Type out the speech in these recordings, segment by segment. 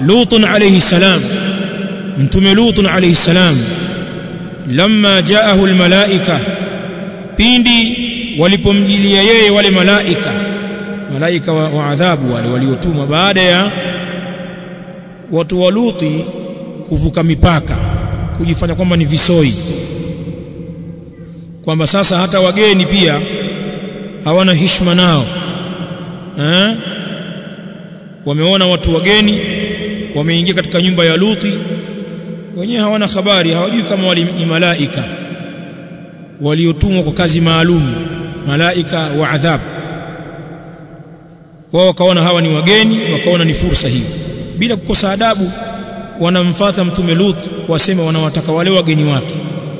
Lut alayhi salam mtume Lut alayhi salam lamma jaahu almalaika pindi walipomjilia yeye wale malaika malaika wa, wa adhabu wale waliotumwa baada ya watu wa Luti kuvuka mipaka kujifanya kwamba ni visoi kwamba sasa hata wageni pia hawana heshima nao eh wameona watu wageni wameingia katika nyumba ya Luti wenyewe hawana habari hawajui kama wali ni malaika waliotumwa kwa kazi maalum malaika wa adhabu wao wakaona hawa ni wageni wakaona ni fursa hii bila kukosa adabu wanamfata mtume Lut wasema wanawataka wale wageni wake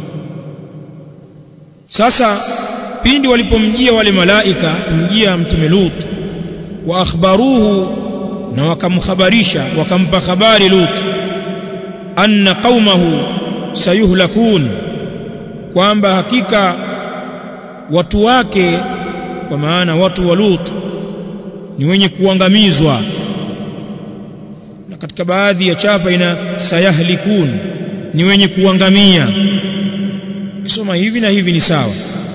sasa pindi walipomjia wale malaika kumjia mtume Lut wa akhbaruhu na wakamkhabarisha wakampa habari Lut anna qaumahu sayuhlakun kwamba hakika watu wake kwa maana watu wa Lut ni wenye kuangamizwa na katika baadhi ya chapa ina sayahlikun ni wenye kuangamia kisoma hivi na hivi ni sawa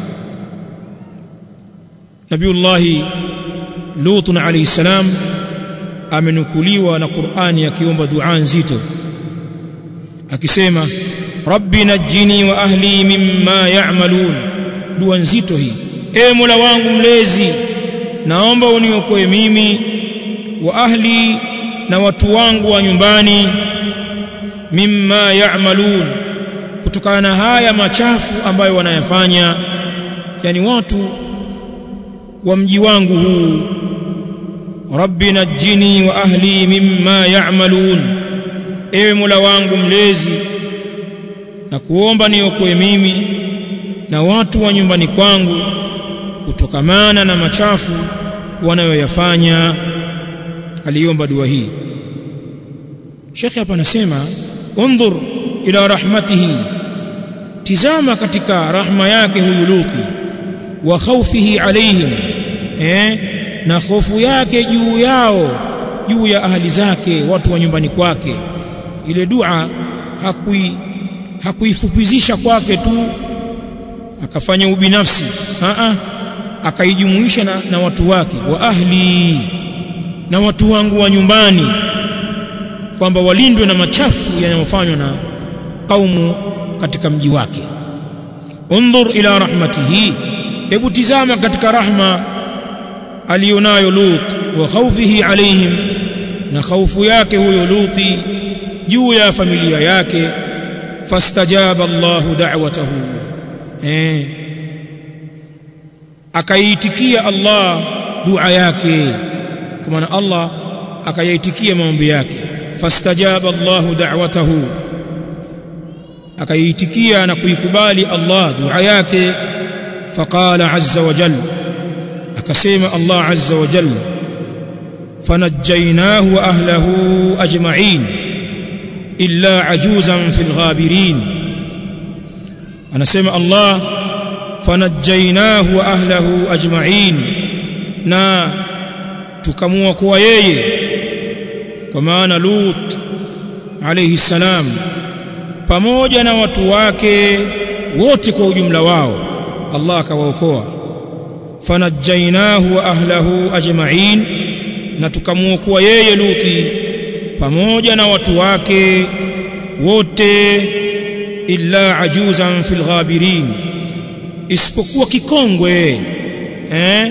Nabiullahi Lut alayhi salam amenukuliwa na Qur'ani akiomba dua nzito akisema rabbi najjini wa ahli mimma ya'malun dua nzito hii e mola wangu mlezi naomba uniokoe mimi wa ahli na watu wangu wa nyumbani mimma ya'malun kutokana na haya machafu ambayo wanayafanya yani watu wa mji wangu huu rabbi najjini wa ahli mimma ya'malun ewe mola wangu mlezi na kuomba niokoe mimi na watu wa nyumbani kwangu kutokamana na machafu wanayoyafanya aliomba dua hii Sheikh hapa anasema undhur ila rahmatihi tizama katika rahma yake huyu Luti wa khawfihi alaihim eh na hofu yake juu yao juu ya ahli zake watu wa nyumbani kwake ile dua hakui hakuifupizisha kwake tu akafanya ubinafsi a a akaijumuisha na, na watu wake wa ahli na watu wangu wa nyumbani kwamba walindwe na machafu yanayofanywa na kaumu katika mji wake undhur ila rahmatihi hebu tizama katika rahma alionayo Lut wa khawfihi alaihim na khaufu yake huyo Luti juu ya familia yake fastajaba Allahu da'watahu eh akaitikia Allah dua yake kwa maana Allah akayaitikia maombi yake fastajaba Allahu da'watahu akaitikia na kuikubali Allah dua yake faqala azza wa jalla akasema Allah azza wa jalla fanajjaynahu wa ahlihi ajma'in illa ajuzan fil ghabirin anasema Allah fanajjaynahu wa ahlihi ajma'in na tukamwokoa yeye kwa maana Lut alayhi salam pamoja na watu wake wote kwa ujumla wao Allah akawaokoa fanajjainahu wa ahlahu ajma'in na tukamwokoa yeye Luti pamoja na watu wake wote illa ajuzan fil ghabirin isipokuwa kikongwe eh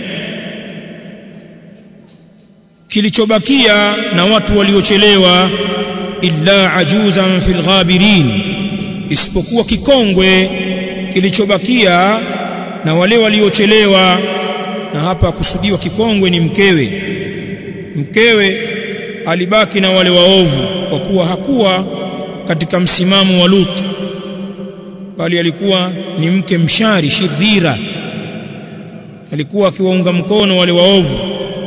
kilichobakia na watu waliochelewa illa ajuzan fil ghabirin isipokuwa kikongwe kilichobakia na wale waliochelewa na hapa kusudiwa kikongwe ni mkewe mkewe alibaki na wale waovu kwa kuwa hakuwa katika msimamo wa Lut bali alikuwa ni mke mshari shirira alikuwa akiwaunga mkono wale waovu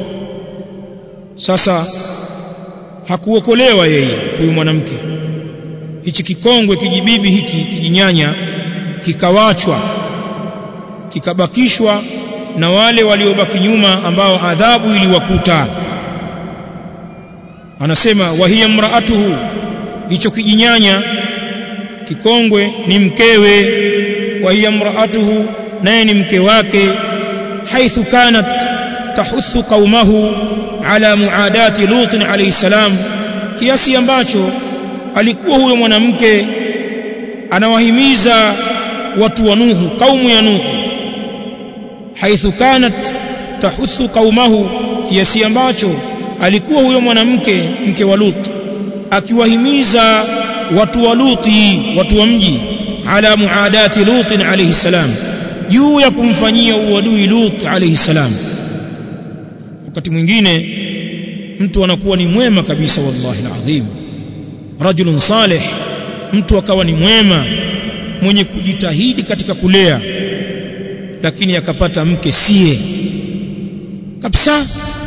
sasa hakuokolewa yeye huyu mwanamke hichi kikongwe kijibibi hiki kijinyanya kikawachwa kikabakishwa na wale waliobaki nyuma ambao adhabu iliwakuta anasema wa hiya mraatuhu hicho kijinyanya kikongwe ni mkewe wa hiya mraatuhu naye ni mke wake haithu kanat tahuthu qaumahu ala muadati lut alayhi salam kiasi ambacho alikuwa huyo mwanamke anawahimiza watu wa Nuhu kaumu ya Nuhu haithu kanat tahuthu qaumahu kiasi ambacho alikuwa huyo mwanamke mke wa Lut akiwahimiza watu wa Luti watu wa mji ala muadati Lut alayhi salam juu ya kumfanyia uadui Lut alayhi salam wakati mwingine mtu anakuwa ni mwema kabisa wallahi alazim rajulun salih mtu akawa ni mwema mwenye kujitahidi katika kulea lakini akapata mke sie kabisa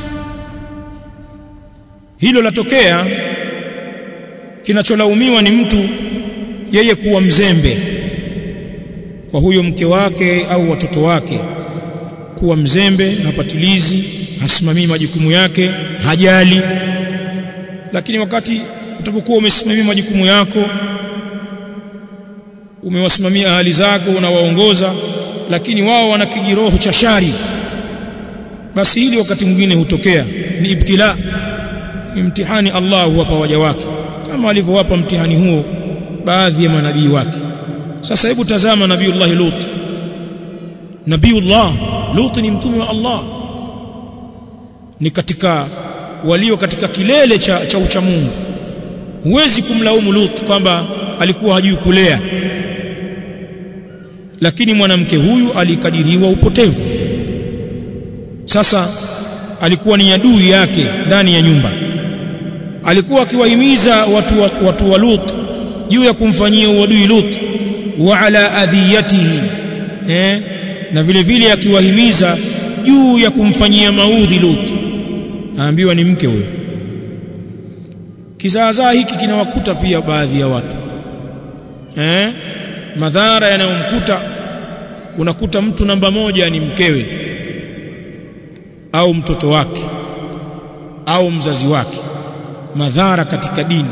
hilo latokea kinacholaumiwa ni mtu yeye kuwa mzembe kwa huyo mke wake au watoto wake kuwa mzembe hapatilizi hasimamii majukumu yake hajali lakini wakati utapokuwa umesimamia majukumu yako umewasimamia ahali zako unawaongoza lakini wao wana kijiroho cha shari basi hili wakati mwingine hutokea ni ibtila ni mtihani Allah huwapa waja wake kama alivyowapa mtihani huo baadhi ya manabii wake sasa hebu tazama nabiiullah Lut nabiiullah Lut ni mtume wa Allah ni katika walio katika kilele cha, cha uchamungu huwezi kumlaumu Lut kwamba alikuwa hajui kulea lakini mwanamke huyu alikadiriwa upotevu sasa alikuwa ni adui yake ndani ya nyumba alikuwa akiwahimiza watu wa, watu wa Lut juu ya kumfanyia uadui Lut wa ala adhiyatihi eh na vile vile akiwahimiza juu ya kumfanyia maudhi Lut aambiwa ni mke huyo kizaazaa hiki kinawakuta pia baadhi ya watu eh madhara yanayomkuta unakuta mtu namba moja ni mkewe au mtoto wake au mzazi wake madhara katika dini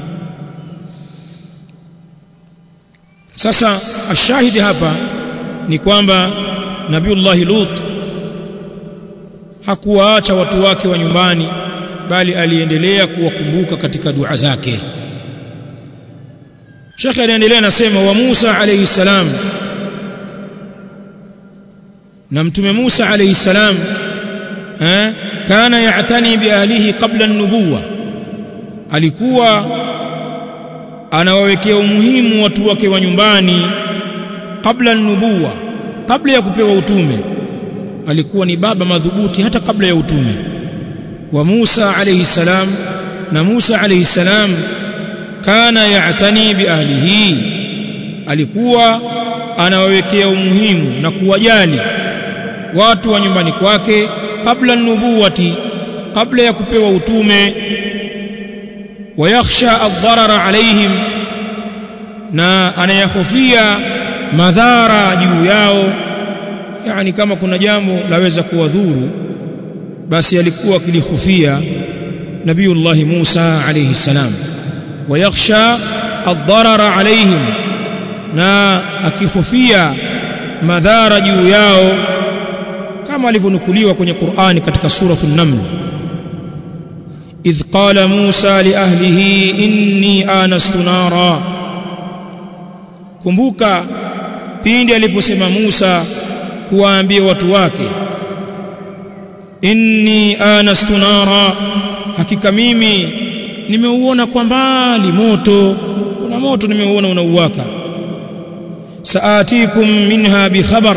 sasa ashahidi hapa ni kwamba nabiullah Lut hakuwaacha watu wake wa nyumbani bali aliendelea kuwakumbuka katika dua zake Sheikh aliendelea nasema wa Musa alayhi salam na mtume Musa alayhi salam eh kana ya'tani bi ahlihi qabla an-nubuwa alikuwa anawawekea umuhimu watu wake wa nyumbani kabla an-nubuwa kabla ya kupewa utume alikuwa ni baba madhubuti hata kabla ya utume wa Musa alayhi salam na Musa alayhi salam kana ya'tani bi ahlihi alikuwa anawawekea umuhimu na kuwajali watu wa nyumbani kwake kabla nubuwati kabla ya kupewa utume wayakhsha ad-darara alaihim na anayahofia madhara juu yao yani kama kuna jambo laweza kuwadhuru basi alikuwa akilihofia nabiiullah Musa alayhi salam wayakhsha ad-darara alaihim na akihofia madhara juu yao kama alivyonukuliwa kwenye Qur'ani katika suratul Naml idh qala Musa li ahlihi inni anastu nara kumbuka pindi aliposema Musa kuwaambia watu wake inni anastu nara hakika mimi nimeuona kwa mbali moto kuna moto nimeuona unauwaka saatikum minha bikhabar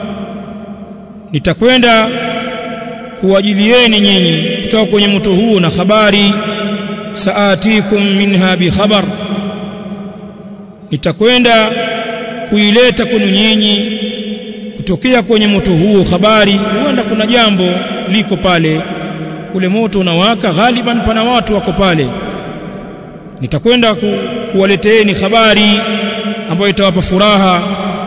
nitakwenda kuwajilieni nyinyi kutoka kwenye moto huu na habari saatikum minha bikhabar nitakwenda kuileta kwenu nyinyi kutokea kwenye moto huo habari huenda kuna jambo liko pale ule moto unawaka ghaliban pana watu wako pale nitakwenda ku, kuwaleteeni habari ambayo itawapa furaha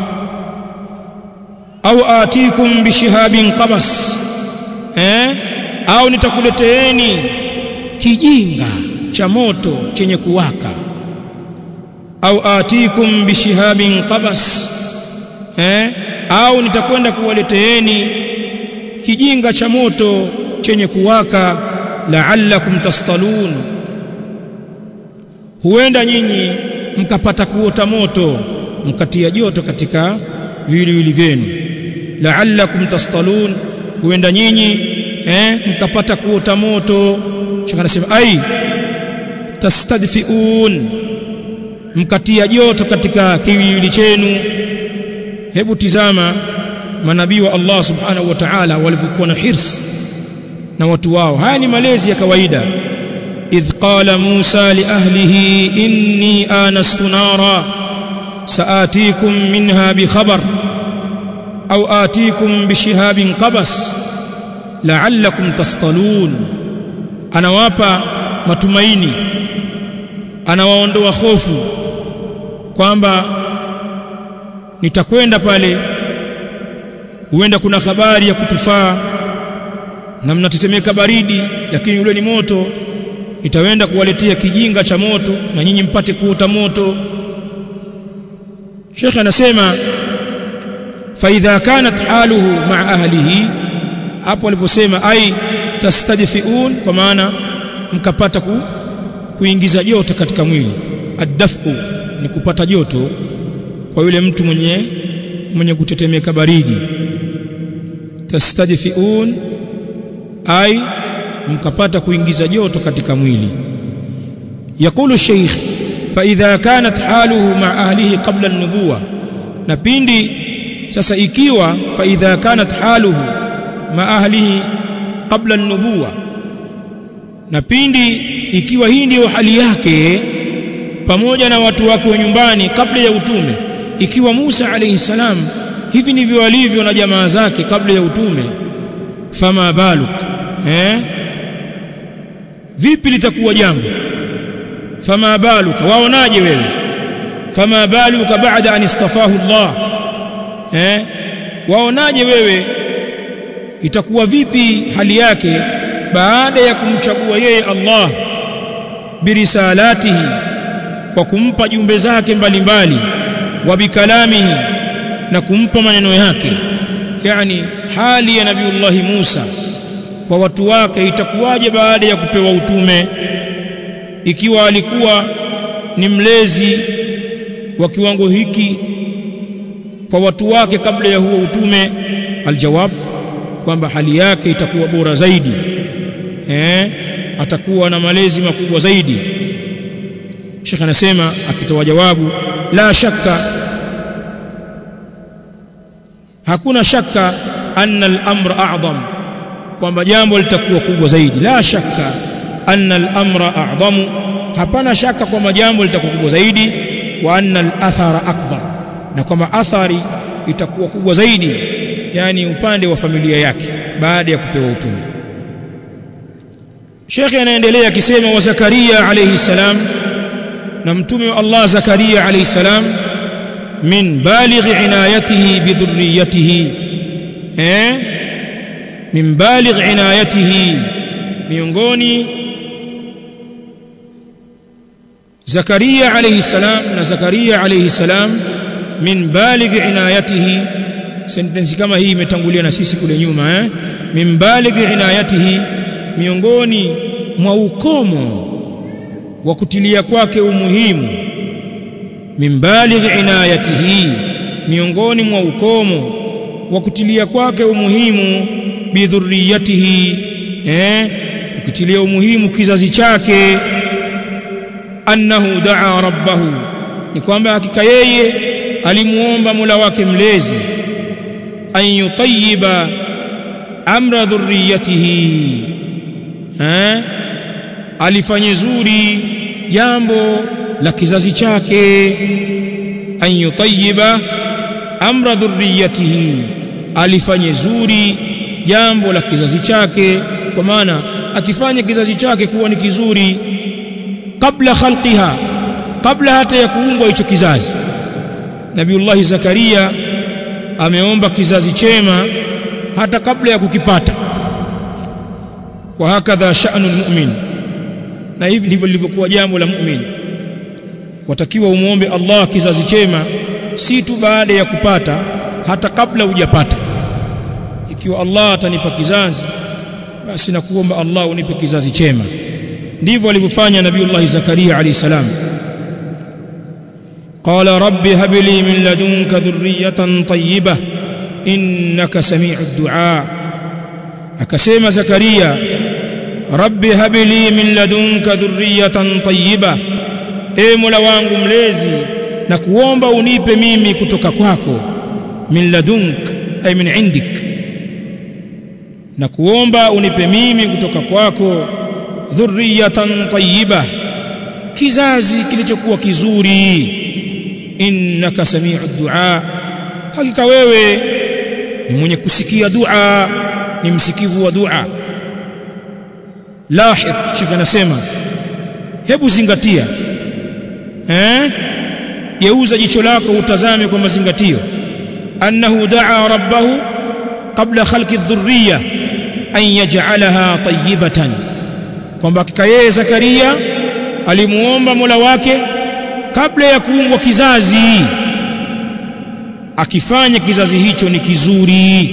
au atikum bishihabin qabas eh au nitakuleteeni kijinga cha moto chenye kuwaka au atikum bishihabin qabas eh au nitakwenda kuwaleteeni kijinga cha moto chenye kuwaka la'allakum tastalun huenda nyinyi mkapata kuota moto mkatia joto katika viwiliwili vyenu la'allakum tastalun huenda nyinyi eh mkapata kuota moto shaka nasema ai tastadfiun mkatia joto katika kiwiliwili chenu hebu tizama manabii wa Allah subhanahu wa ta'ala walivyokuwa na hirs na watu wao haya ni malezi ya kawaida idh qala Musa li ahlihi inni anastu nara saatikum minha bi khabar au atikum bi shihabin qabas la'allakum tastalun anawapa matumaini anawaondoa hofu kwamba nitakwenda pale huenda kuna habari ya kutufaa na mnatetemeka baridi lakini ule ni moto nitaenda kuwaletea kijinga cha moto na nyinyi mpate kuota moto Sheikh anasema fa idha kanat haluhu ma'a ahlihi hapo aliposema ai tastadfiun kwa maana mkapata ku, kuingiza joto katika mwili addafu ni kupata joto kwa yule mtu mwenye mwenye kutetemeka baridi tastadfiun ai mkapata kuingiza joto katika mwili yakulu sheikh fa idha kanat haluhu ma ahlihi qabla an-nubuwa na pindi sasa ikiwa fa idha kanat haluhu ma ahlihi qabla an-nubuwa na pindi ikiwa hii ndiyo hali yake pamoja na watu wake wa nyumbani kabla ya utume ikiwa Musa alayhi salam hivi ndivyo alivyo na jamaa zake kabla ya utume fama baluk eh vipi litakuwa jambo fama baluka waonaje wewe fama baluka baada an istafahu Allah eh waonaje wewe itakuwa vipi hali yake baada ya kumchagua yeye Allah birisalatihi kwa kumpa jumbe zake mbalimbali wa bikalamihi na kumpa maneno yake yani hali ya nabiullahi Musa kwa watu wake itakuwaje baada ya kupewa utume ikiwa alikuwa ni mlezi wa kiwango hiki kwa watu wake kabla ya huo utume aljawab kwamba hali yake itakuwa bora zaidi eh atakuwa na malezi makubwa zaidi Sheikh anasema akitoa jawabu la shakka hakuna shakka anna al-amra a'zam kwamba jambo litakuwa kubwa zaidi la shakka anna al-amra a'zamu hapana shaka kwamba jambo litakuwa kubwa zaidi wa anna al-athara akbar na kwamba athari itakuwa kubwa zaidi yani upande wa familia yake baada ya kupewa utume Sheikh anaendelea akisema wa Zakaria alayhi salam na mtume wa Allah Zakaria alayhi salam min baligh inayatihi bidhurriyatihi eh min baligh inayatihi miongoni Zakaria alayhi salam na Zakaria alayhi salam min baligh inayatihi sentensi kama hii imetangulia na sisi kule nyuma eh min baligh inayatihi miongoni mwa ukomo wa kutilia kwake umuhimu min baligh inayatihi miongoni mwa ukomo wa kutilia kwake umuhimu bidhurriyatihi eh kutilia umuhimu kizazi chake annahu daa rabbahu ni kwamba hakika yeye alimuomba Mola wake mlezi an yutayyiba amra dhurriyatihi eh alifanye zuri jambo la kizazi chake an yutayyiba amra dhurriyatihi alifanye zuri jambo la kizazi chake kwa maana akifanya kizazi chake kuwa ni kizuri kabla khalqiha kabla hata ya kuumbwa hicho kizazi Nabiullahi Zakaria ameomba kizazi chema hata kabla ya kukipata wa hakadha sha'nu mu'min na hivi ndivyo lilivyokuwa jambo la muumini watakiwa umuombe Allah kizazi chema si tu baada ya kupata hata kabla hujapata ikiwa Allah atanipa kizazi basi nakuomba Allah unipe kizazi chema ndivyo alivyofanya nabiiullah Zakaria alayhi salam قال رب هب لي من لدنك ذرية طيبة إنك سميع الدعاء أكسيم زكريا رب هب لي من لدنك ذرية طيبة e mola wangu mlezi na kuomba unipe mimi kutoka kwako min ladunk ay min indik na kuomba unipe mimi kutoka kwako dhurriyatan tayyiba kizazi kilichokuwa kizuri innaka samiu du'a hakika wewe ni mwenye kusikia dua ni msikivu wa dua lahid shaka anasema hebu zingatia eh geuza jicho lako utazame kwa mazingatio annahu daa rabbahu qabla khalqi dhurriya an yaj'alaha tayyibatan kwamba hakika yeye Zakaria alimuomba Mola wake kabla ya kuumbwa kizazi akifanya kizazi hicho ni kizuri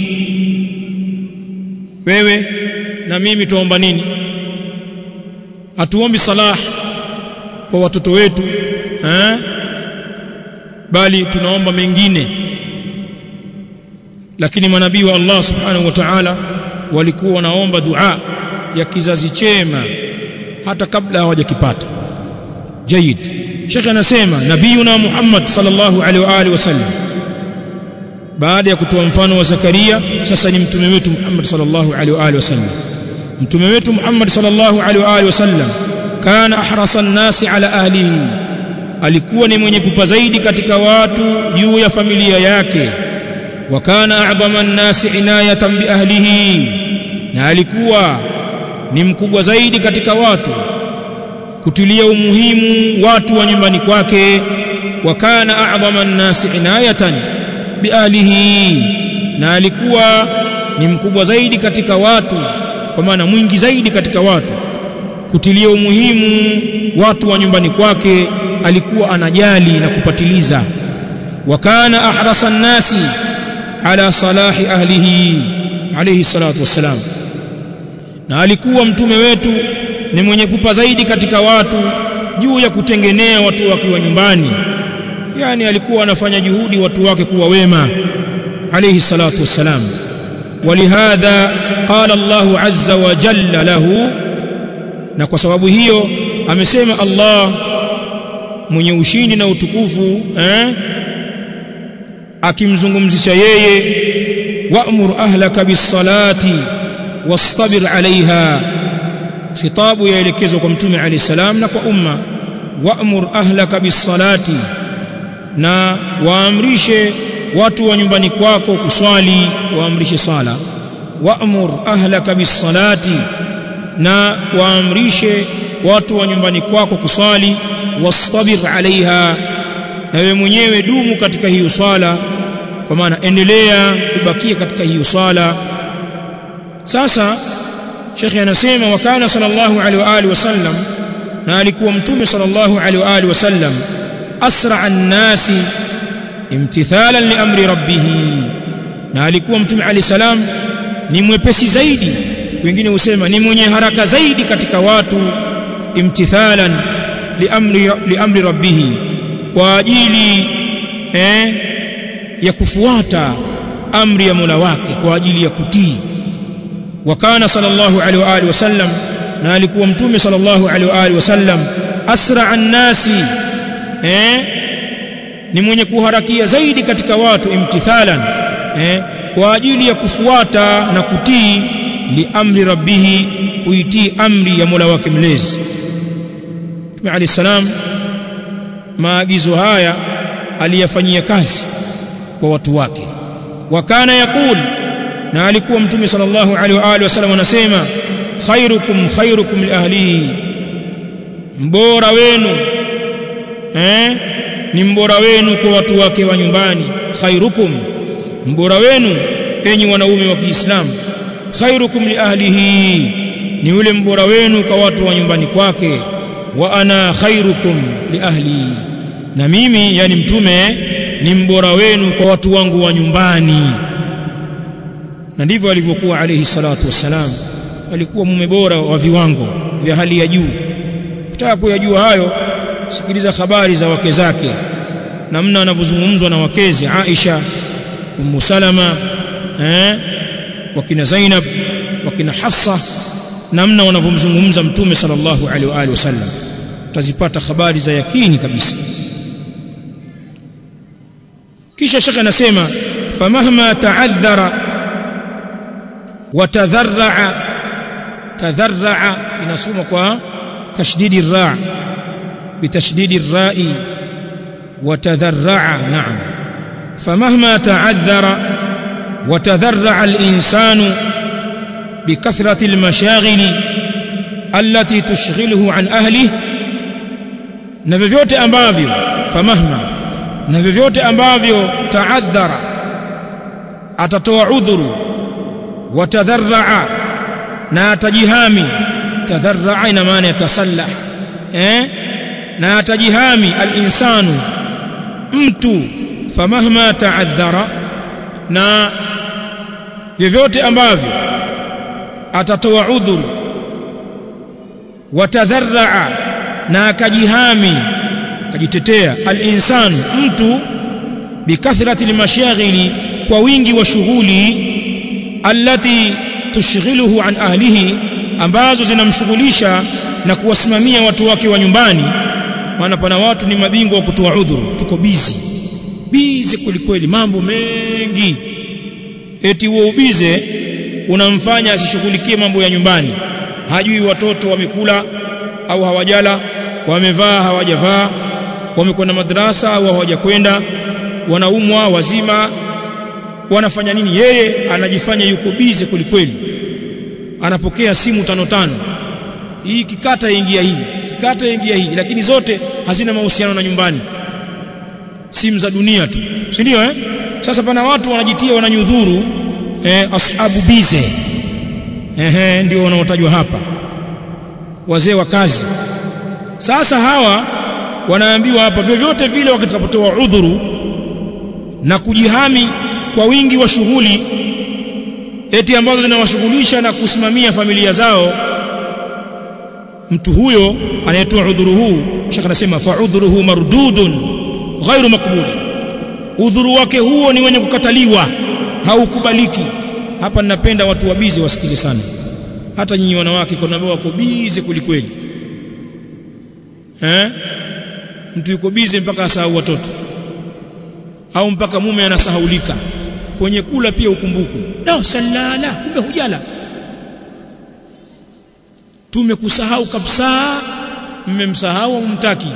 wewe na mimi tuomba nini hatuombi salah kwa watoto wetu eh? bali tunaomba mengine lakini manabii wa Allah subhanahu wa ta'ala walikuwa wanaomba dua ya kizazi chema hata kabla hawajakipata jayid Sheikh anasema nabiyuna Muhammad sallallahu alaihi wa alihi wasallam baada ya kutoa mfano wa Zakaria sasa ni mtume wetu Muhammad sallallahu alaihi wa alihi wasallam mtume wetu Muhammad sallallahu alaihi wa alihi wasallam kana ahrasa nasi ala ahlihi alikuwa ni mwenye pupa zaidi katika watu juu ya familia yake wa kana a'dhama an-nasi inayatan bi ahlihi na alikuwa ni mkubwa zaidi katika watu kutilia umuhimu watu wa nyumbani kwake wa kana a'dhama an-nasi inayatan bi ahlihi na alikuwa ni mkubwa zaidi katika watu kwa maana mwingi zaidi katika watu kutilia umuhimu watu wa nyumbani kwake alikuwa anajali na kupatiliza wa kana ahrasa nasi ala salahi ahlihi alayhi salatu wassalam na alikuwa mtume wetu ni mwenye pupa zaidi katika watu juu ya kutengenea watu wake wa nyumbani yani alikuwa anafanya juhudi watu wake kuwa wema alayhi salatu wassalam ولهذا قال الله عز وجل له na kwa sababu hiyo amesema Allah mwenye ushindi na utukufu eh akimzungumzisha yeye wa'mur ahlaka bis-salati wastabir 'alayha khitabu yaelekezwa kwa mtume alayhi salam na kwa umma wa'mur ahlaka bis-salati na waamrishe watu wa nyumbani kwako kuswali waamrishe sala wa'mur ahlaka bis-salati na waamrishe watu wa nyumbani kwako kuswali wastabir alaiha na wewe mwenyewe dumu katika hiyo swala kwa maana endelea kubakia katika hiyo swala sasa shekhi anasema wakana sallallahu alaihi wa alihi wasallam na alikuwa mtume sallallahu alaihi wa alihi wasallam asra an-nasi imtithalan li amri rabbih na alikuwa mtume alayhi salam ni mwepesi zaidi wengine husema ni mwenye haraka zaidi katika watu imtithalan liamri liamri rabbih kwa ajili eh, ya kufuata amri ya Mola wake kwa ajili ya kutii wa kana sallallahu alaihi wa alihi wasallam na alikuwa mtume sallallahu alaihi wa alihi wasallam asra an-nasi eh, ni mwenye kuharakia zaidi katika watu imtithalan eh, kwa ajili ya kufuata na kutii liamri rabbih kuitii amri ya Mola wake mlezi Mtume Ali salam maagizo haya aliyafanyia kazi kwa watu wake wakana yakul na alikuwa mtume sallallahu alaihi wa alihi wasallam anasema khairukum khairukum li ahlihi mbora wenu eh ni mbora wenu kwa watu wake wa nyumbani khairukum mbora wenu enyi wanaume wa Kiislamu khairukum li ahlihi ni yule mbora wenu kwa watu wa nyumbani kwake wa ana khairukum li ahli na mimi yani mtume ni mbora wenu kwa watu wangu wa nyumbani na ndivyo alivyokuwa alayhi salatu wassalam alikuwa mume bora wa viwango vya hali ya juu kutaka kuyajua hayo sikiliza habari za wake zake namna anavyozungumzwa na wakezi Aisha Ummu Salama eh wakina Zainab wakina Hafsa namna wanavyomzungumza mtume sallallahu alaihi wa alihi wasallam utazipata habari za yakini kabisa kisha shaka anasema famahma ta'adhara watadharra tadharra inasoma kwa tashdidi ra bitashdidi rai وتذرع نعم فمهما تعذر وتذرع الإنسان بكثرة المشاغل التي تشغله عن أهله na vyovyote ambavyo famahma na vyovyote ambavyo taadhara atatoa udhuru watadharraa na atajihami tadharraa ina maana yatasallah eh na atajihami al-insanu mtu famahma taadhara na vyovyote ambavyo atatoa udhuru watadharraa na akajihami akajitetea al-insan mtu bikathrati al-mashaghili kwa wingi wa shughuli allati tushghiluhu an ahlihi ambazo zinamshughulisha na kuwasimamia watu wake wa nyumbani maana pana watu ni mabingwa wa kutoa udhuru tuko bizi bizi kwelikweli mambo mengi eti huo ubize unamfanya asishughulikie mambo ya nyumbani hajui watoto wamekula au hawajala wamevaa hawajavaa wamekwenda madrasa au hawajakwenda wanaumwa wazima wanafanya nini yeye anajifanya yuko bize kwelikweli anapokea simu tano tano hii kikata ingia hii kikata ingia hii lakini zote hazina mahusiano na nyumbani simu za dunia tu si ndio eh sasa pana watu wanajitia wananyudhuru eh, ashabu bize ehe ndio wanaotajwa hapa wazee wa kazi sasa hawa wanaambiwa hapa vyovyote vile wakitakapotoa udhuru na kujihami kwa wingi wa shughuli eti ambazo zinawashughulisha na kusimamia familia zao mtu huyo anayetoa udhuru huu shaka anasema fa udhuruhu mardudun ghairu makbul udhuru wake huo ni wenye kukataliwa haukubaliki hapa ninapenda watu wabizi wasikize sana hata nyinyi wanawake kuna ambao wako bizi kulikweli eh mtu yuko bizi mpaka asahau watoto au mpaka mume anasahaulika kwenye kula pia ukumbukwe no salala kumbe hujala tumekusahau kabisa mmemsahau au mtaki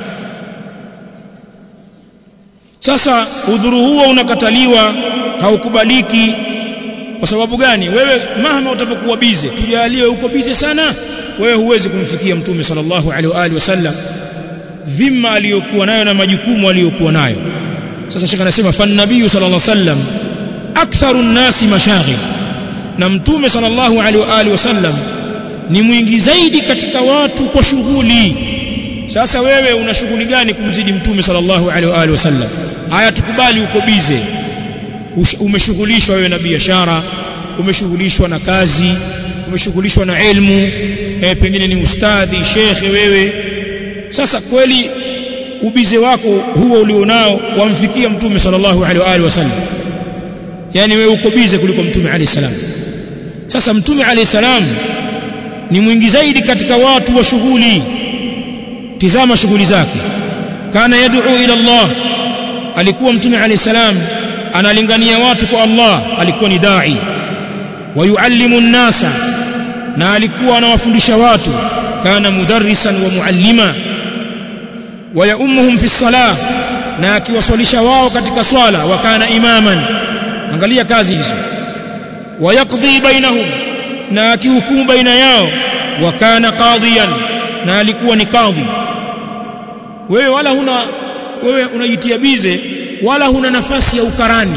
sasa udhuru huo unakataliwa haukubaliki kwa sababu gani wewe mahama utapokuwa bize tujaliwe uko bize sana wewe huwezi kumfikia mtume sallallahu alaihi wa alihi wasallam dhima aliyokuwa nayo na majukumu aliyokuwa nayo sasa shaka anasema fan nabii sallallahu alaihi wasallam aktharu nnasi mashaghil na mtume sallallahu alaihi wa alihi wasallam ni mwingi zaidi katika watu kwa shughuli sasa wewe una shughuli gani kumzidi mtume sallallahu alaihi wa alihi wasallam haya tukubali uko bize umeshughulishwa wewe na biashara umeshughulishwa na kazi umeshughulishwa na elimu eh, pengine ni ustadhi shekhe wewe sasa kweli ubize wako huo ulionao wamfikia mtume sallallahu alaihi wa alihi wasallam yani wewe uko bize kuliko mtume alayhi salam sasa mtume alayhi salam ni mwingi zaidi katika watu wa shughuli tizama shughuli zake kana yad'u ila Allah alikuwa mtume alayhi salam analingania watu kwa Allah alikuwa ni dai wayuallimu nnasa na alikuwa anawafundisha watu kana mudarrisan wa muallima wayaumuhum fi salah na akiwaswalisha wao katika swala wa kana imaman angalia kazi hizo wayaqdi bainahum na akihukumu baina yao wa kana qadiyan na alikuwa ni kadhi wewe wala huna wewe unajitia bize wala huna nafasi ya ukarani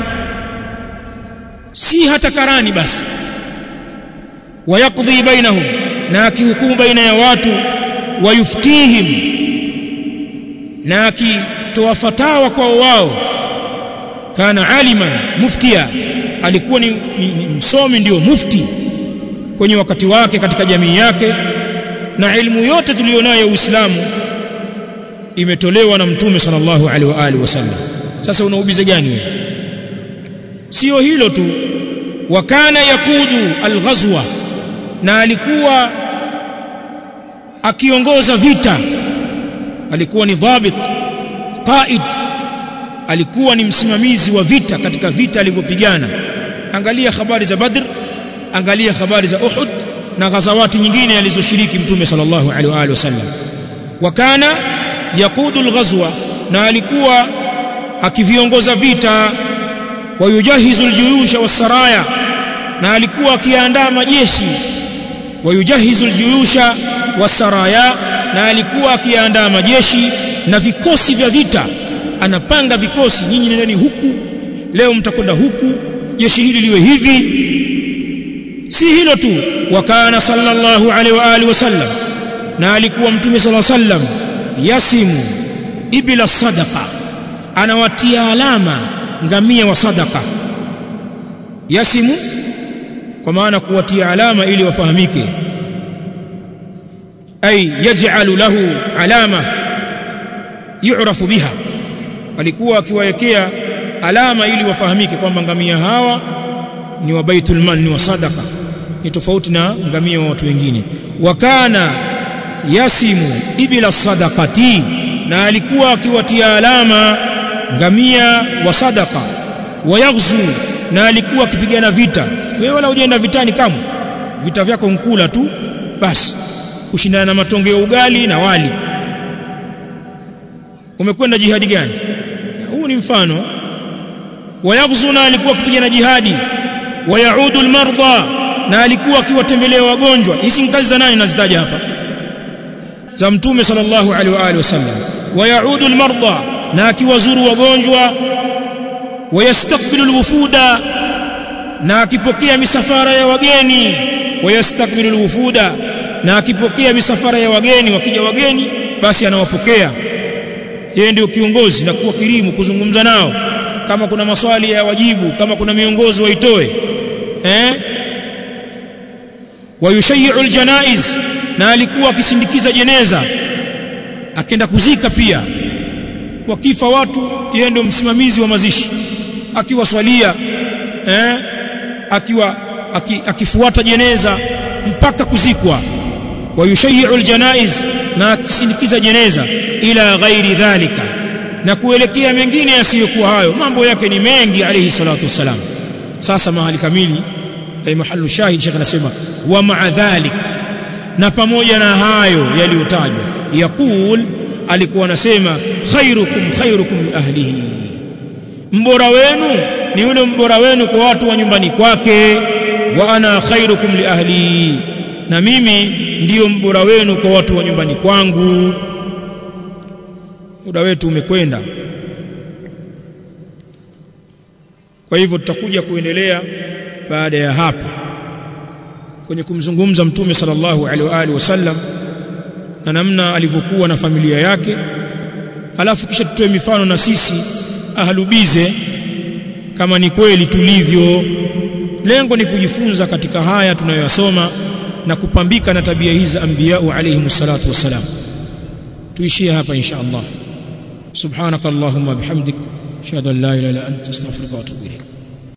si hata karani basi wayaqdi bainahum na akihukumu baina ya watu wayuftihim na akitoa fatawa kwa wao kana aliman muftia alikuwa ni, ni, ni msomi ndio mufti kwenye wakati wake katika jamii yake na ilmu yote tuliyonayo ya Uislamu imetolewa na mtume sallallahu alaihi wa alihi wasallam sasa unaubize gani wewe sio hilo tu wa kana yakudu alghazwa na alikuwa akiongoza vita alikuwa ni dhabit qaid alikuwa ni msimamizi wa vita katika vita alivyopigana angalia habari za badr angalia habari za uhud na ghazawati nyingine alizoshiriki mtume sallallahu alaihi wa alihi wasallam wa kana yakudu alghazwa na alikuwa akiviongoza vita wayujahizu aljuyusha wasaraya na alikuwa akiandaa majeshi wayujahizu aljuyusha wasaraya na alikuwa akiandaa majeshi na vikosi vya vita anapanga vikosi nyinyi nendeni huku leo mtakwenda huku jeshi hili liwe hivi si hilo tu wakana sallallahu alaihi wa alihi wasallam na alikuwa mtume sallallahu alaihi wasallam yasimu ibila sadaqa anawatia alama ngamia wa sadaqa yasimu kwa maana kuwatia alama ili wafahamike ay yaj'alu lahu alama yu'rafu biha alikuwa akiwawekea alama ili wafahamike kwamba ngamia hawa ni wa baitul mal ni wa sadaqa ni tofauti na ngamia wa watu wengine wakana yasimu ibila sadaqati na alikuwa akiwatia alama ngamia wa sadaqa wayaghzu na alikuwa akipigana vita wewe wala hujaenda vitani kamwe vita vyako nkula tu basi kushindana na matonge ya ugali na wali umekwenda jihadi gani huu ni mfano wayaghzu na alikuwa akipigana jihadi wayaudu almarda na alikuwa akiwatembelea wagonjwa hizi ni kazi za nani nazitaja hapa za mtume sallallahu alaihi wa alihi wasallam wayaudu almarda na akiwazuru wagonjwa wayastakbilu alwufuda na akipokea misafara ya wageni wayastakbilu alwufuda na akipokea misafara ya wageni wakija wageni basi anawapokea yeye ndio kiongozi na kuwa kirimu kuzungumza nao kama kuna maswali ya wajibu kama kuna miongozo waitoe eh wayushayyi'u aljanaiz na alikuwa akisindikiza jeneza akenda kuzika pia wakifa watu yeye ndio msimamizi wa mazishi akiwaswalia eh akiwa aki, akifuata jeneza mpaka kuzikwa wayushayyi'u aljanaiz na akisindikiza jeneza ila ghairi dhalika na kuelekea mengine yasiyokuwa hayo mambo yake ni mengi alayhi salatu wassalam sasa mahali kamili ay mahallu shahid shekh anasema wa ma'a dhalik na pamoja na hayo yaliyotajwa yaqul alikuwa anasema khairukum khairukum ahlihi mbora wenu ni yule mbora wenu kwa watu wa nyumbani kwake wa ana khairukum li ahli na mimi ndiyo mbora wenu kwa watu wa nyumbani kwangu muda wetu umekwenda kwa hivyo tutakuja kuendelea baada ya hapa kwenye kumzungumza mtume sallallahu alaihi wa alihi wasallam na namna alivyokuwa na familia yake alafu kisha tutoe mifano na sisi ahlubize kama ni kweli tulivyo lengo ni kujifunza katika haya tunayoyasoma na kupambika na tabia hizi za anbiyau alayhi salatu wassalam tuishie hapa insha Allah subhanakallahumma bihamdik ashhadu an la ilaha illa anta astaghfiruka wa atubu ilayk